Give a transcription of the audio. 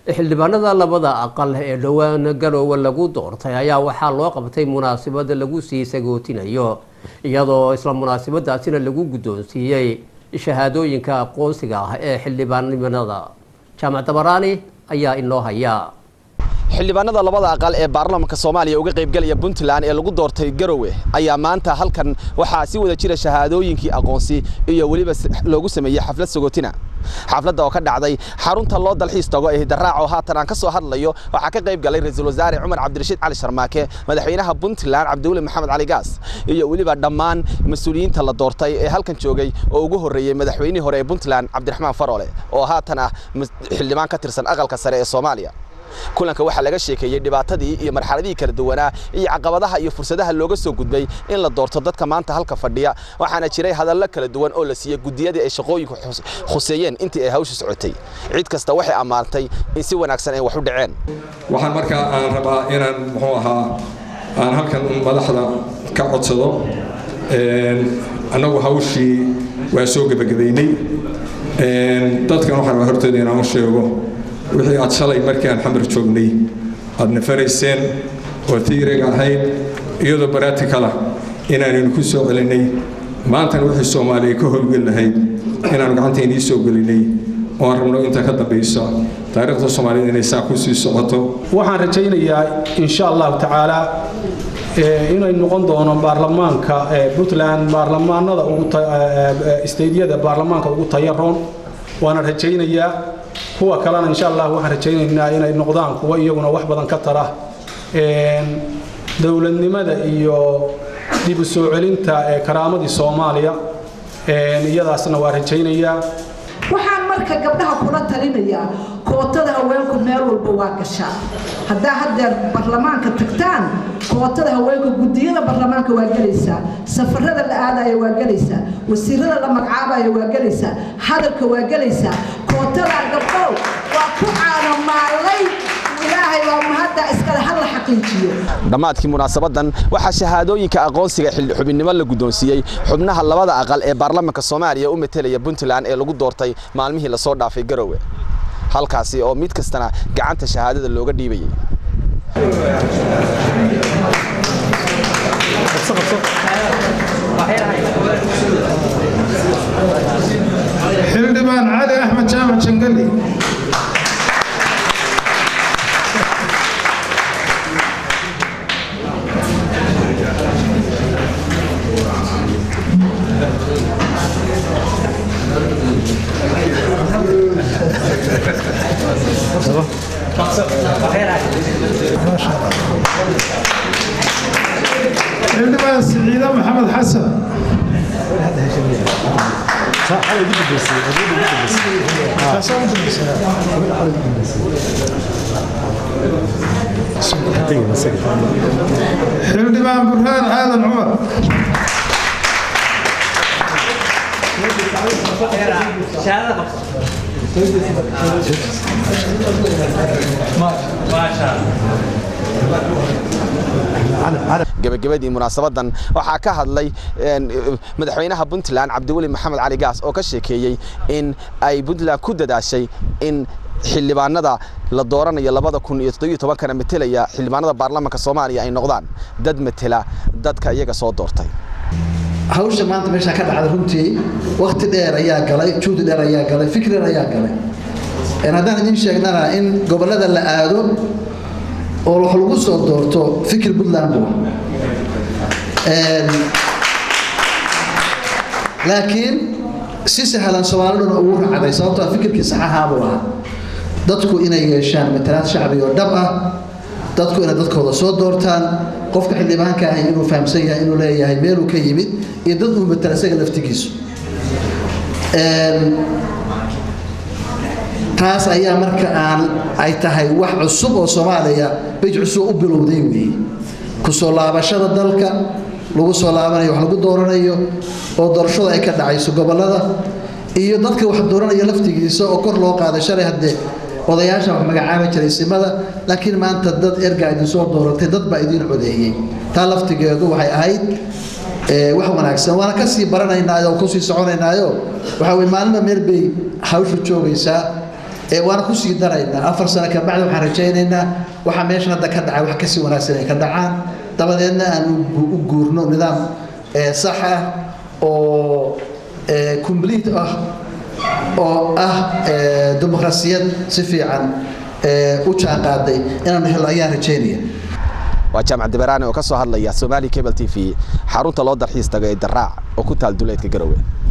xildhibaanada labada aqal ee dhowaan garoowe lagu doortay ayaa waxaa loo qabtay munaasabada lagu sii sagootinayo iyadoo isla munaasabadaasina lagu guddoonsiiyey shahaadooyinka aqoonsiga ah ee xildhibaannimada jaamac dabaraani ayaa inoo haya xildhibaanada labada aqal ee baarlamaanka soomaaliya uga qaybgalaya puntland ee lagu doortay garowe ayaa maanta halkan waxaa si wada jira shahaadooyinkii aqoonsi iyo weliba loogu sameeyey xaflad sagootina xafladda oo ka dhacday xarunta loo dalxiis tago ee hidaraac oo haatan aan ka soo hadlayo waxaa ka qayb galay ra-iisul wasaare cumar cabdirashiid cali sharmaake madaxweynaha puntland cabdiweli maxamed cali gaas iyo weliba dhammaan mas-uuliyiinta la doortay ee halkan joogay oo ugu horreeyey madaxweynihii hore ee puntland cabdiraxmaan farole oo haatan ah xildhibaan ka tirsan aqalka sare ee soomaaliya kulanka waxaa laga sheekeeyey dhibaatadii iyo marxaladihii kala duwanaa iyo caqabadaha iyo fursadaha looga soo gudbay in la doorto dadka maanta halka fadhiya waxaana jiray hadallo kala duwan oo la siiyey gudiyadii ay shaqooyinku khuseeyeen intii ay hawsha socotay cid kasta waxay ammaantay in si wanaagsan ay wax u dhaceen waxaan markaa aan rabaa inaan muxuu ahaa aan halkan madaxda ka codsado annagu hawshii waa soo gebagabaynay dadkan waxaan hortooda inaan u sheego wixii aad shalay markii aan xamar joognay aad nafarayseen oo tiiriga ahayd iyadoo baraatikala inaanaynu ku soo celinay maantana wixii soomaaliya ka howlgeli lahayd inaanu gacantaynii soo gelinay oo aan rabno inta ka dambaysa taariikhda soomaaliyed inay saa ku sii socoto waxaan rajaynayaa insha allahu tacaala inay noqon doono baarlamaanka puntland baarlamaanada isteydyada baarlamaanka ugu tayaroon waana rajaynayaa kuwa kalena insha allah waxaan rajaynaynaa inay noqdaan kuwa iyaguna wax badan ka tara dowladnimada iyo dib u soo celinta karaamadii soomaaliya iyadaasna waa rajaynayaa waxaan marka gabdhaha kula talinayaa kootada haweenku meel walba waa gashaa haddaa haddeer baarlamaanka tagtaan kootada haweenka gudiyada baarlamaanka waa gelaysaa safarada la aadaya waa gelaysaa wasiirada la magacaabaya waa gelaysaa hadalka waa gelaysaa kootada gabdhow waa ku caanamaalay ilaahay waa mahadda iskale hal la xaqiijiyo dhammaadkii munaasabadan waxaa shahaadooyinka aqoonsiga xubinnimo la guddoonsiiyey xubnaha labada aqal ee baarlamaanka soomaaliya u metelaya puntland ee lagu doortay maalmihii lasoo dhaafay garowe halkaasi oo mid kastana gacanta shahaadada looga dhiibayay xildhibaan cali axmed jaamac jangali xildhibaan siciide maxamed xasan xildhibaan burhaan aadan cumar gabagabadii munaasabadan waxaa ka hadlay madaxweynaha puntland cabdiweli maxamed cali gaas oo ka sheekeeyey in ay puntland ku dadaashay in xildhibaanada la dooranayo labada kun iyo toddobiyo tobankana metelaya xildhibaanada baarlamaanka soomaaliya ay noqdaan dad metela dadka iyaga soo doortay hawsha maanta meeshaa ka dhacda runtii wakti dheer ayaa galay juhdi dheer ayaa galay fikri dheer ayaa galay haddaan idiin sheegnana in gobollada la aado oo wax lagu soo doorto fikir puntland buu laakiin si sahlan soomaaliduna ugu racday sababtoo fikirkii saxahaabuu ahaa dadku inay yeeshaan matalaad shacbi oo dhab ah dadku inay dadkooda soo doortaan qofka xildhibaanka ahi inuu fahamsan yahay inuu leeyahay meeluu ka yimid iyo dad uu matala isaga laftigiisu taas ayaa marka aan ay tahay wax cusub oo soomaaliya bej cusub u bilowday weeye kusoo laabashada dalka lagu soo laabanayo wax lagu dooranayo oo doorashada ay ka dhacayso gobollada iyo dadka wax dooranaya laftigiisa oo kor loo qaaday shalay haddee odayaasha wax magacaabi jiray simada laakiin maanta dad ergaa idin soo dooratay dad baa idiin codeeyey taa laftigeedu waxay ahayd wax wanaagsan waana kasii baranaynaayo oo kusii soconaynaayo waxaa weye maalinba meel bay hawshu joogaysaa waana kusii daraynaa afar sano kabacdi waxaan rajaynaynaa waxa meesha hadda ka dhacay wax kasii wanaagsan ay ka dhacaan dabadeedna aan u guurno nidaam sax ah oo complete ah oo ah dimuqraasiyad si fiican u jaanqaaday inaanu helno ayaan rajaynaya waa jaamac dibaraane oo ka soo hadlaya somaali cable t v xarunta loo dalxiis tago ee daraac oo ku taal duleedka garowe